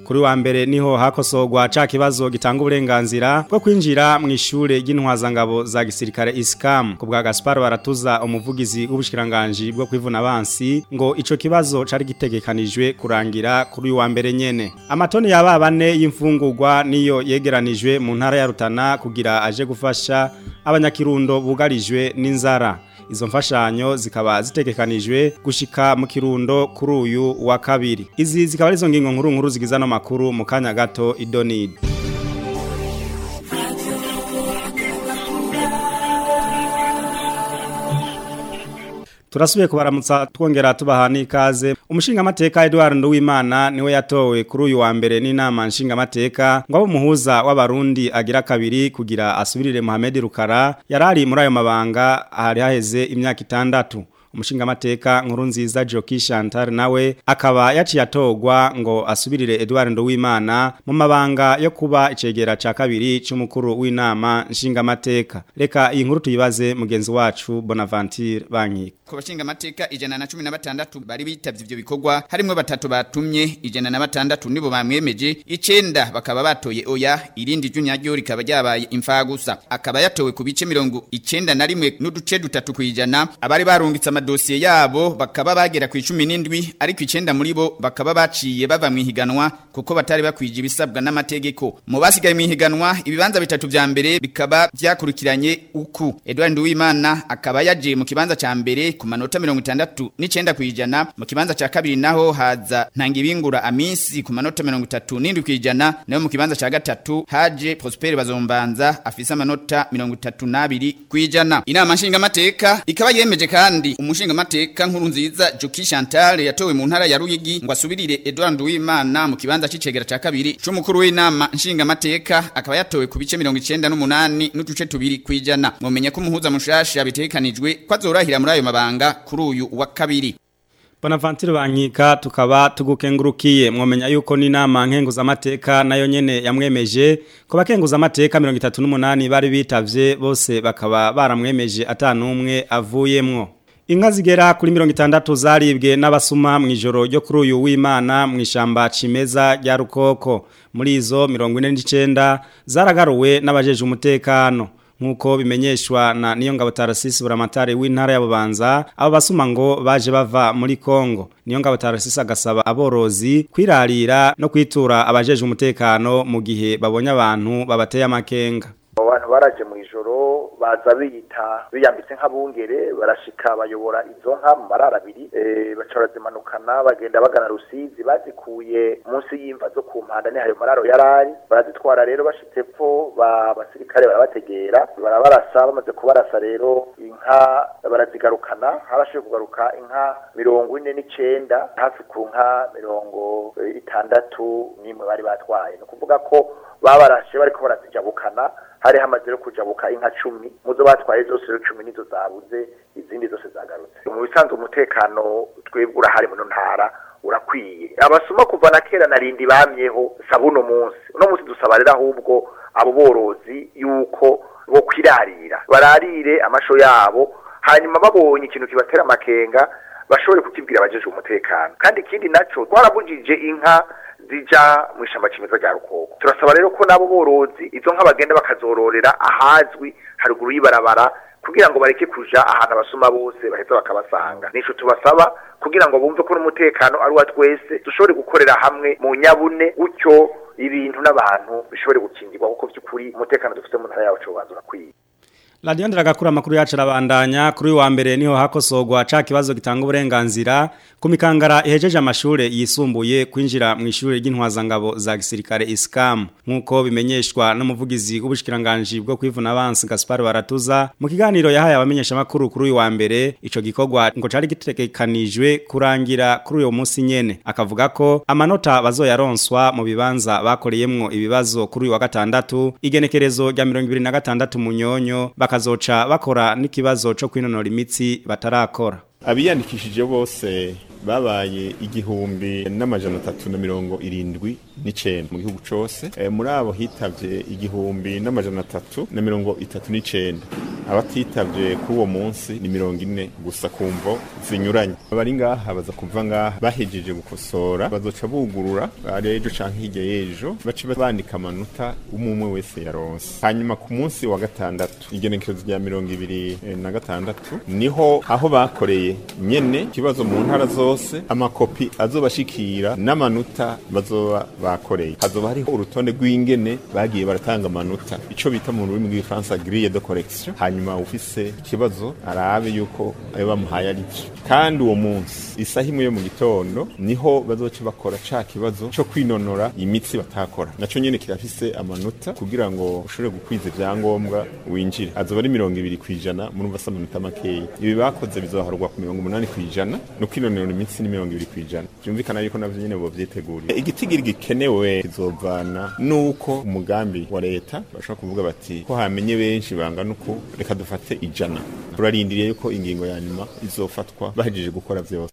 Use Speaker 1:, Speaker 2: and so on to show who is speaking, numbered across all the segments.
Speaker 1: kuri wa mbere niho hakosogwa ca kibazo gitanga uburenganzira bwo kwinjira mu ishure ry'intwazangabo za gisirikare ISCAM ku bwa Gaspar baratuza umuvugizi w'ubushikiranganje bwo kwivuna abansi ngo ico kibazo cari gitegekanijwe kurangira kuri wa mbere nyene amatoni yaba bane y'imfungurwa niyo yegeranijwe mu ntara ya Rutana kugira aje gufasha abanyakirundo bugarijwe n'inzara izo mfashanyo zikaba zitegekanijwe gushika mu kirundo kuri uyu wa kabiri izi zikaba arizo ngingo nkuru nkuru zigiza no makuru mu kanya gato idonid Turasubiye kubaramutsa twongera tubaha n'ikaze umushinga mateka Edouard Nduwimana niwe yatowe kuri uyu wa mbere n'inama nshinga mateka ngo abo muhuza w'abarundi agira kabiri kugira asubirire Mohamed Rukara yarari muri ayo mabanga hari haheze imyaka itandatu umushinga mateka nkuru nziza Joki Chantal nawe akaba yaciye atogwa ngo asubirire Edouard Nduwimana mu mabanga yo kuba icegera ca kabiri c'umukuru w'inama nshinga mateka reka iyi nkuru tuyibaze mugenzi wacu Bonaventure Bankika
Speaker 2: ku bashinga amateka ijana na cumi na batandatu bari bitavye ivyo bikorwa harimwo batatu batumye ijana na batandatu nibo bamwemeje icenda bakaba batoye oya irindi ry'unyaryo rikaba ryabaye imfagusa akaba yatowe ku bice mirongo icenda na rimwe n'uduce dutatu kwijana abari barungitse amadosiye yabo bakaba bagera ku icumi n'indwi ariko icenda muri bo bakaba baciye bava mwihiganwa kuko batari bakwije ibisabwa n'amategeko mu basigaye mwihiganwa ibibanza bitatu vya mbere bikaba vyakurikiranye uku Edouard Nduwimana akaba yaje mu kibanza ca mbere ku manota mirongo itandatu n'icenda kwijana mu kibanza ca kabiri naho haza ntangibingura amisi ku manota mirongo itatu n'indwi kwijana nayo mu kibanza ca gatatu haje Prosper Bazombanza afise amanota mirongo itatu n'abiri kwijana inama nshinga mateka ikaba yemeje kandi umushinga mateka nkuru nziza Joki Chantal yatowe mu ntara ya Ruyigi ngo asubirire Edouard Nduwimana mu kibanza c'icegera ca kabiri c'umukuru w'inama nshinga mateka akaba yatowe ku bice mirongo icenda n'umunani n'uduce tubiri kwijana mumenye ko umuhuza mushasha bitegekanijwe ko azorahira muri ayo mabanga mabanga kuri uyu wa kabiri
Speaker 1: Bonaventure bankika tukaba tugukengurukiye mwomenya yuko ni nama nkenguza amateka nayo nyene yamwemeje ko bakenguza amateka 38 bari bitavye bose bakaba baramwemeje atanumwe avuyemwo Inka zigera kuri 60 zaribwe n'abasuma mu ijoro ryo kuri uyu w'Imana mu ishamba cimeza rya Rukoko muri izo 49 zaragaruwe n'abajeje umutekano nkuko bimenyeshwa na niyo ngabo Tarasisi buramatare w'intara ya Bubanza abo basuma ngo baje bava muri Kongo niyo ngabo Tarasisi agasaba aborozi kwirarira no kwitura abajeje umutekano mu gihe babonye abantu babateye amakenga
Speaker 3: abantu baraje mu ijoro baza biyita biyambitse nk'abungere barashika bayobora izo nka mu marara abiri baca barazimanukana bagenda bagana rusizi bazikuye munsi y'imva zo ku mpanda nihayo mararo yarari barazitwara rero bashitse pfo abasirikare barabategera barabarasa bamaze kubarasa rero inka barazigarukana harashoboye kugaruka inka mirongo ine n'icenda hafi ku nka mirongo itandatu n'imwe bari batwaye ni ukuvuga ko babarashe bariko barazijabukana hari hamaze kujabuka inka cumi muzo batwaye zose rero cumi nizo zabuze izindi zose zagarutse mu bisanzwe umutekano twebwe urahari mu ntara urakwiye abasuma kuva na kera narindi bamyeho saba uno munsi uno munsi dusaba rero ahubwo abo borozi yuko bo kwirarira bararire amasho yabo hanyuma babonye ikintu kibatera amakenga bashobore kukibwira abajeje umutekano kandi ikindi naco twarabujije inka zija mu ishamba cimeza rya rukoko turasaba rero ko nabo borozi izo nka bagenda bakazororera ahazwi haruguru y'ibarabara kugira ngo bareke kuja ahantu abasuma bose baheza bakabasanga nico tubasaba kugira ngo bumve ko n'umutekano ari wa twese dushobore gukorera hamwe mu nyabune gutyo ibintu n'abantu bishobore gukingirwa kuko by'ukuri umutekano dufite mu ntara yacu ubanza urakwiye
Speaker 1: Radio Ndagakura amakuru yacu arabandanya kuri wa mbere niho hakosogwa ca kibazo gitanga uburenganzira ku mikangara ihejeje amashure yisumbuye kwinjira mu ishure ry'intwazangabo za gisirikare ISCAM nkuko bimenyeshwa n'umuvugizi w'ubushikiranganje bwo kwivuna abansi Gaspar Baratuza mu kiganiro yahaye abamenyesha makuru kuri uyu wa mbere ico gikorwa ngo cari gitegekanijwe kurangira kuri uyu munsi nyene akavuga ko amanota bazoyaronswa mu bibanza bakoreyemwo ibibazo kuri uyu wa gatandatu igenekerezo rya 2026 mu nyonyo bakazoca bakora n'ikibazo cyo kwinonora imitsi batarakora
Speaker 4: abiyandikishije bose babaye igihumbi n'amajana atatu na mirongo irindwi n'icenda mu gihugu cose e, muri abo hitavye igihumbi n'amajana atatu na mirongo itatu n'icenda abatitavye kuri uwo munsi ni mirongo ine gusa ku mvo zinyuranye abari ngaha baza kuva ngaha bahejeje gukosora bazoca bugurura ari ejo canke hirya y'ejo bace bandika amanota umwe umwe wese yaronse hanyuma ku munsi wa gatandatu igenekerezo rya mirongo ibiri eh, na gatandatu niho aho bakoreye nyene ikibazo mu ntara zose amakopi azobashikira n'amanota bazoba bakoreye hazoba hariho urutonde rw'ingene bagiye baratanga amanota ico bita mu rurimi rw'igifaransa grille de correction hanyuma ufise ikibazo arabe yuko ayo bamuhaye ari vyo kandi uwo munsi isaha imwe yo mu gitondo niho bazoca bakora ca kibazo co kwinonora imitsi batakora naco nyene kirafise amanota kugira ngo ushobore gukwiza ivyangombwa winjire azoba ari mirongo ibiri kwijana murumva se amanota makeyi ibi bakoze bizoharurwa ku mirongo umunani kwijana no kwinonora imitsi ni mirongo ibiri kwijana vyumvikana yuko navyo nyene bovyiteguriye igitigiri gikenewe kizovana nuko umugambi wa leta bashobora kuvuga bati ko hamenye benshi bangana uku reka dufate ijana turarindiriye yuko ingingo ya nyuma izofatwa bahejeje gukora vyose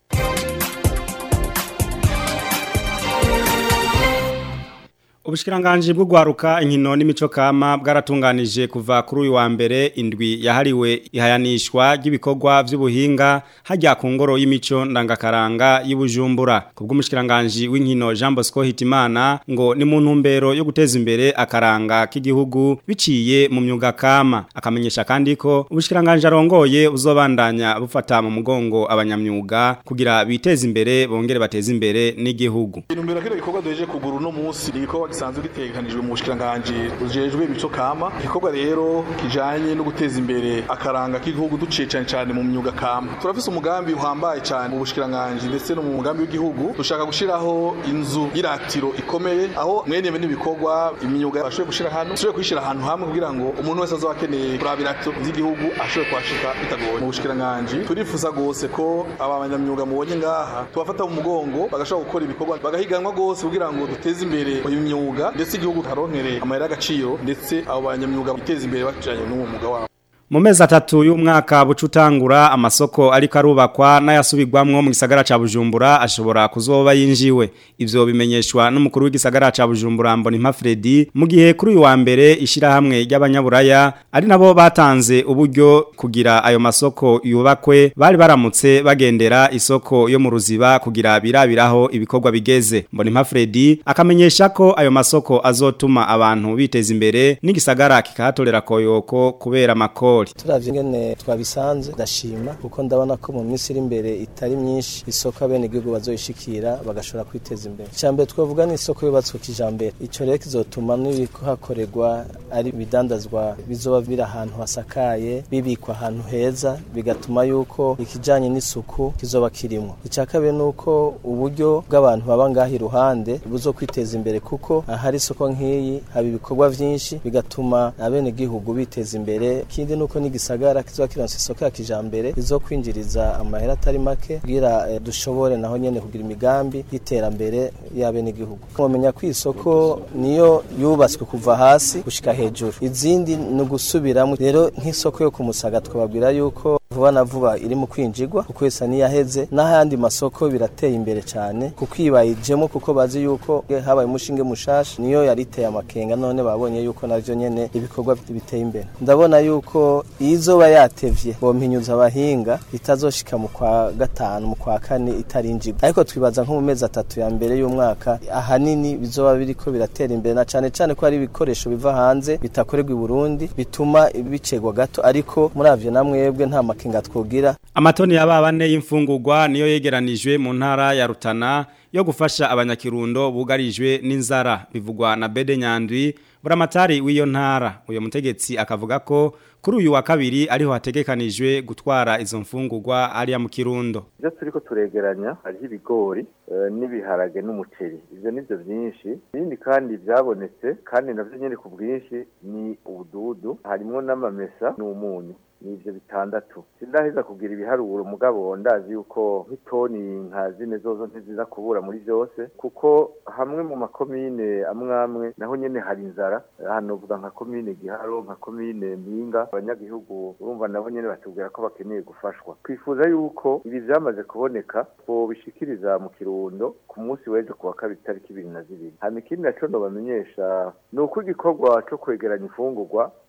Speaker 1: Ubushikiranganji bwo gwaruka inkino n'imico kama bwaratunganije kuva kuri uyu wa mbere indwi yahariwe ihayanishwa ry'ibikorwa vy'ubuhinga hajya ku ngoro y'imico ndangakaranga y'Ibujumbura kubw'umushikiranganji w'inkino Jean Bosco Hitimana ngo ni mu ntumbero yo guteza imbere akaranga k'igihugu biciye mu myuga kama akamenyesha kandi ko ubushikiranganji arongoye uzobandanya bufata mu mugongo abanyamyuga kugira biteze imbere bongere bateze imbere n'igihugu
Speaker 5: intumbero kino gikorwa duheje kugura uno munsi ni igikorwa gisanzwe gitegekanijwe mu bushikiranganji bujejwe imico kama igikorwa rero kijanye no guteza imbere akaranga k'igihugu duciye cane cane mu myuga kama turafise umugambi uhambaye cane mu bushikiranganji ndetse no mu mugambi w'igihugu dushaka gushiraho inzu y'iratiro ikomeye aho mwene ibi n'ibikorwa imyuga bashoboye gushira hano dushobore kuyishira ahantu hamwe kugira ngo umuntu wese azoba akeneye kuraba iratiro z'igihugu ashobore kuhashika bitagoye mu bushikiranganji turifuza gose ko aba banyamyuga mubonye ngaha tubafata mu mugongo bagashobora gukora ibikorwa bagahiganwa gose kugira ngo duteze imbere imyuga ndetse igihugu karonkere amahera y'agaciro ndetse abo banyamyuga biteza imbere bacanye n'uwo mwuga wabo
Speaker 1: mu mezi atatu y'umwaka bucutangura amasoko ariko arubakwa n'ayasubirwamwo mu gisagara ca Bujumbura ashobora kuzoba yinjiwe ivyo bimenyeshwa n'umukuru w'igisagara ca Bujumbura Mbonimpa Fredy mu gihe kuri uyu wa mbere ishirahamwe ry'abanyaburaya ari nabo batanze uburyo kugira ayo masoko yubakwe bari baramutse bagendera isoko yo mu ruziba kugira birabiraho ibikorwa bigeze Mbonimpa Fredy akamenyesha ko ayo masoko azotuma abantu biteza imbere n'igisagara kikahatorera koyoko kubera makoro
Speaker 6: turavye ingene twabisanze ndashima kuko ndabona ko mu minsi iri imbere itari myinshi isoko abene igihugu bazoyishikira bagashobora kwiteza imbere icambere twavuga ni isoko yubatswe kijambere ico rero kizotuma n'ibikuhakorerwa ari ibidandazwa bizoba biri ahantu hasakaye bibikwa ahantu heza bigatuma yuko ikijanye n'isuku kizoba kirimwo ica kabiri nuko uburyo bw'abantu baba ngaho iruhande buzo kwiteza imbere kuko ahari isoko nk'iyi haba ibikorwa vyinshi bigatuma abene gihugu biteza imbere kindi nuko n'igisagara kizoba kironse isoko ya kijambere izokwinjiriza amahera atari make kugira eh, dushobore naho nyene kugira imigambi y'iterambere y'abene igihugu mumenya ko isoko niyo yubatswe kuva hasi gushika hejuru izindi ni ugusubiramwo rero nk'isoko yo kumusaga twababwira yuko vuba na vuba iri mu kwinjirwa kuko isa niyaheze n'ahandi masoko birateye imbere cyane kuko ibayijemo kuko bazi yuko habaye umushinge mushasha niyo yari iteye amakenga none babonye yuko navyo nyene ibikorwa biteye imbere ndabona yuko izoba yatevye bompinyuza abahinga itazoshika mu kwa gatanu mu kwa kane itarinjirwa ariko twibaza nko mu mezi atatu ya mbere y'umwaka ahanini bizoba biriko biratera imbere na cane cane ko hari ibikoresho biva hanze bitakorerwa i Burundi bituma bicegwa gato ariko muravyo namwebwe nta makenga twogira
Speaker 1: Amatoni ya babane y'imfungurwa niyo yegeranijwe mu ntara ya Rutana yo gufasha abanyakirundo bugarijwe n'inzara bivugwa na Bede Nyandwi buramatari w'iyo ntara uyo mutegetsi akavuga ko kuri uyu wa kabiri ariho hategekanijwe gutwara izo mfungurwa ariya mu kirundo
Speaker 3: ibyo turiko turegeranya hariho ibigori eh, n'ibiharage n'umuceri ivyo nivyo vyinshi ibindi kandi vyabonetse kandi navyo nyene ku bwinshi ni ubududu harimwo n'amamesa n'umunyu ni ivyo bitandatu sindaheza kugira ibiharuro mugabo ndazi yuko nk'itoni nka zine zozo ntiziza kubura muri vyose kuko hamwe mu makomine amwe amwe naho nyene hari inzara hano vuga nka komine giharo nka komine mpinga abanyagihugu urumva nabo nyene batubwira ko bakeneye gufashwa twifuza yuko ibi vyamaze kuboneka twobishikiriza mu kirundo ku munsi w'ejo kuwa kabiri tariki ibiri na zibiri hama ikindi naco nobamenyesha ni uko igikorwa co kwegeranya imfungurwa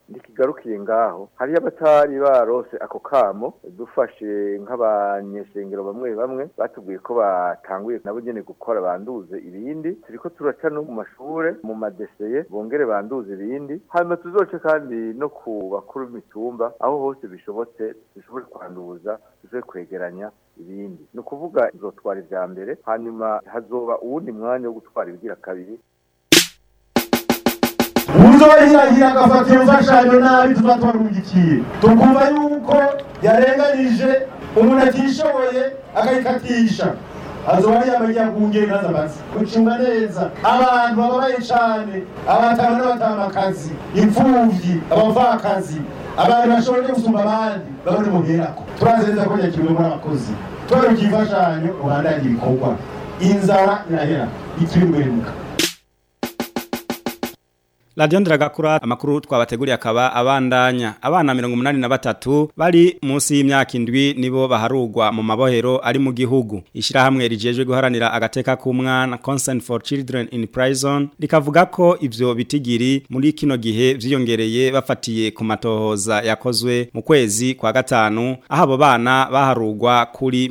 Speaker 3: ntikigarukiye ngaho hariyo abatari barose ako kamo dufashe nk'abanyeshengero bamwe bamwe batubwiye ko batanguye nabo nyene gukora banduze ibindi turiko turaca no mu mashure mu madeseye bongere banduze ibindi hanyuma tuzoce kandi no ku bakuru b'imitumba aho hose bishobotse dushobore kwanduza dushobore kwegeranya ibindi ni ukuvuga izotwara ivya mbere hanyuma hazoba uwundi mwanya wo gutwara ibigira kabiri
Speaker 7: uzohirahira agafatira imfashanyo nabi tuba twarugikiye tukumva yuko yarenganije umuntu atishoboye akayikatisha azoba yamagiye kungera inkaza amazi gucunga neza abantu bababaye cane abatama n'abatamakazi imfuvyi abavakazi abantu bashoboye gusumba abandi babone muherako turazeza ko yakiriwe muri abakozi twarukiye imfashanyo ubandanye ibikorwa inzara irahera ikibimwemuka
Speaker 1: Radio Ndiragakura amakuru twabateguriye akaba abandanya abana 183 bari munsi y'imyaka indwi nibo baharugwa mu mabohero ari mu gihugu ishirahamwe rijejwe guharanira agateka k'umwana Concern for Children in Prison rikavuga ko ivyo bitigiri muri kino gihe vyiyongereye bafatiye ku matohoza yakozwe mu kwezi kwa gatanu aho abo bana baharugwa kuri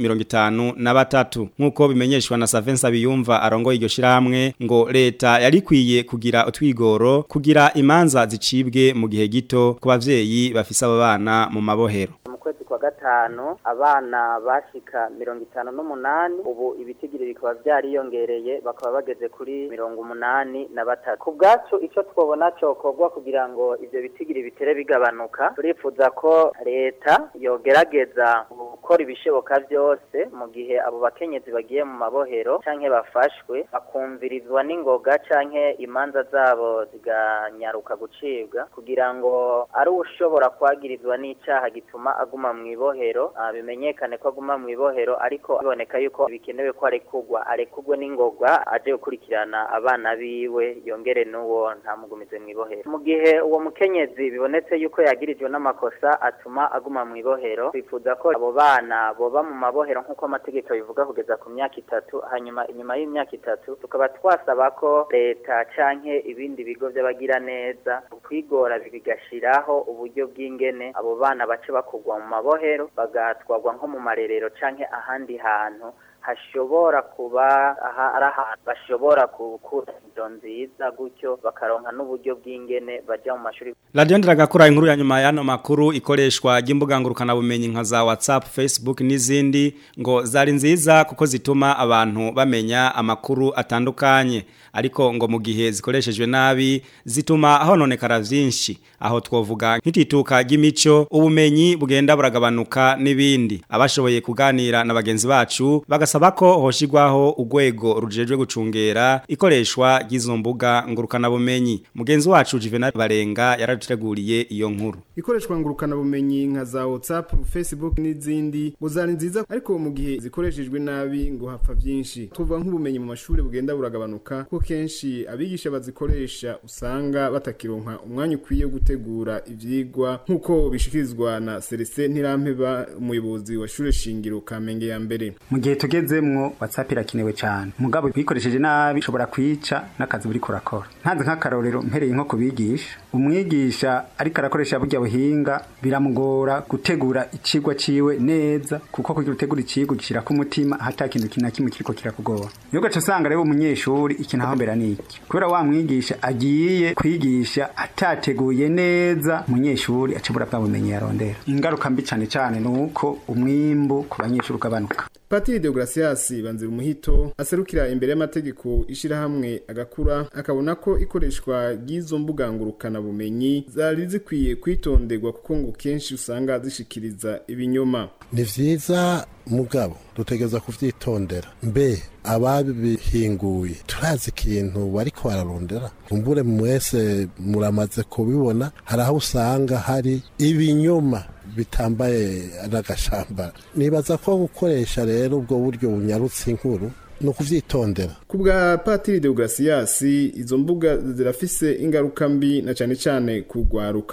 Speaker 1: 53 nkuko bimenyeshwa na Savensa biyumva arongoye iryo shirahamwe ngo leta yari kwiye kugira utwigoro kugira imanza zicibwe mu gihe gito ku bavyeyi bafise abo bana mu mabohero
Speaker 8: mu kwezi kwa gatanu abana bashika mirongo itanu n'umunani ubu ibitigiri bikaba vyariyongereye bakaba bageze kuri mirongo umunani na batatu ku bwacu ico twobona cokorwa kugira ngo ivyo bitigiri bitere bigabanuka turifuza ko leta yogerageza gukora ibishoboka vyose mu gihe abo bakenyezi bagiye mu mabohero canke bafashwe bakumvirizwa n'ingoga canke imanza zabo ziganyaruka gucibwa kugira ngo ari ushobora kwagirizwa n'icaha gituma aguma mu ibohero bimenyekane ko aguma mu ibohero ariko biboneka yuko bikenewe ko arekugwa arekugwe n'ingoga aje gukurikirana abana biwe yongere n'uwo ntamugumize mu ibohero mu gihe uwo mukenyezi bibonetse yuko yagirijwe n'amakosa atuma aguma mu ibohero twifuza ko abo bana boba mu mabohero nk'uko amategeko bivuga kugeza ku myaka itatu hanyuma inyuma y'imyaka itatu tukaba twasaba ko leta canke ibindi bigo vy'abagira neza kwigora bigashiraho uburyo bw'ingene abo bana bace bakugwa mu mabohero bagatwarwa nko mu marerero canke ahandi hantu hashobora kuba aha ari ahantu bashobora gukura izo nziza gutyo bakaronka n'uburyo bw'ingene baja mu mashuri
Speaker 1: Radio Ndiragakura inkuru ya nyuma y'ano makuru ikoreshwa ry'imbuga ngurukana bumenyi nka za WhatsApp, Facebook n'izindi ngo zari nziza kuko zituma abantu bamenya amakuru atandukanye ariko ngo mu gihe zikoreshejwe nabi zituma hononekara vyinshi aho twovuga nk'itituka ry'imico ubumenyi bugenda buragabanuka n'ibindi abashoboye kuganira na bagenzi bacu bagasaba ko hoshigwaho urwego rujejwe gucungera ikoreshwa ry'izo mbuga ngurukana bumenyi mugenzi wacu Juvenal Barenga yaraduteguriye iyo nkuru
Speaker 9: ikoreshwa ngurukana bumenyi nka za WhatsApp, Facebook n'izindi ngo zari nziza ariko mu gihe zikoreshejwe nabi ngo hapfa byinshi tuvuga nk'ubumenyi mu mashuri bugenda buragabanuka ko kenshi abigisha bazikoresha usanga batakironka umwanya ukwiye wo gutegura ivyigwa nk'uko bishikirizwa na Celestin Ntirampeba umuyobozi wa shure shingiro Kamenge ya mbere
Speaker 10: mu gihe tugezemwo WhatsApp irakenewe cyane mugabo uyikoresheje nabi ushobora kwica n'akazi buri kurakora ntanze nk'akarorero mpereye nko kubigisha umwigisha ariko arakoresha burya buhinga biramugora gutegura icigwa ciwe neza kuko kugira utegura icigwa gishira ku mutima hata kintu kina kimwe kiriko kirakugora iyo gace usanga rero umunyeshuri ikintu aho mbera niki kubera wa mwigisha agiye kwigisha atateguye neza umunyeshuri acibura bwa bumenyi yarondera ingaruka mbi cane cane nuko umwimbu ku banyeshuri ugabanuka
Speaker 9: Patiri Deogracias banzira umuhito aserukira imbere y'amategeko ishirahamwe agakura akabona ko ikoreshwa ry'izo mbuga ngurukana bumenyi zari zikwiye kwitonderwa kuko ngo kenshi usanga zishikiriza ibinyoma
Speaker 11: ni vyiza mugabo dutegereza kuvyitondera mbe ababihinguye turazi ikintu bariko bararondera kumbure mwese muramaze kubibona hari aho usanga hari ibinyoma bitambaye n'agashamba nibaza ko gukoresha rero ubwo buryo bunyarutse inkuru ni ukuvyitondera
Speaker 9: ku bwa patiri deogratias izo mbuga zirafise ingaruka mbi na cane cane kugwaruka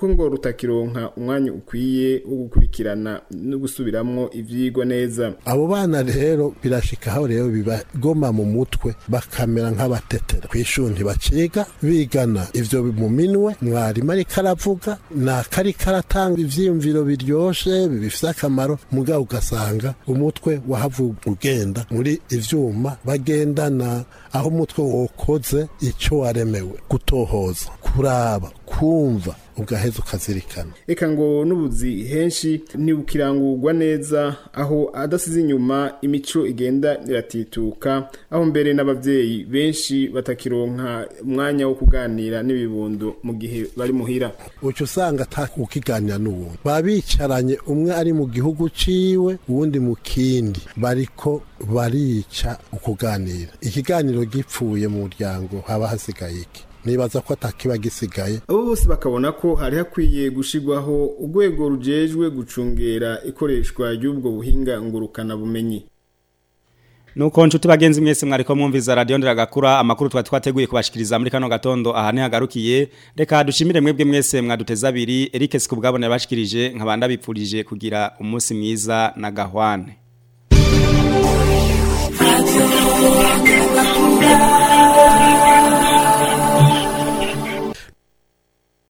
Speaker 9: kuko ngo rutakironka umwanya ukwiye wo gukurikirana no gusubiramwo ivyigwa neza
Speaker 11: abo bana rero birashika aho rero bibagoma mu mutwe bakamera nk'abatetera kw'ishuri ntibaciga bigana ivyo mu minwe mwarimu ariko aravuga nakari karatanga ivyiyumviro biryoshe bifise akamaro mugabo ugasanga umutwe wahavuga ugenda muri ivyuma bagendana aho umutwe wokoze ico waremewe gutohoza kuraba kumva ugaheza ukazirikana
Speaker 9: eka ngo n'ubuzi henshi ntibukirangurwa neza aho adasize inyuma imico igenda iratituka aho mbere n'abavyeyi benshi batakironka umwanya wo kuganira n'ibibondo mu gihe bari muhira
Speaker 11: uca usanga atakukiganira n'uwundi baba bicaranye umwe ari mu gihugu ciwe uwundi mu kindi bariko barica ukuganira ikiganiro gipfuye mu muryango haba hasigaye iki nibaza ko atakiba gisigaye
Speaker 9: abo bose bakabona ko hari hakwiye gushirwaho urwego rujejwe gucungera ikoreshwa ry'ubwo buhinga ngurukana bumenyi
Speaker 1: Nuko nshuti bagenzi mwese mwariko mwumviza radio ndiragakura amakuru twa twateguye kubashikiriza muri kano gatondo ahane hagarukiye reka dushimire mwebwe mwese mwaduteza abiri Eric Sikubwabone yabashikirije nkabanda bipfurije kugira umunsi mwiza na gahwane
Speaker 12: Radio Gakura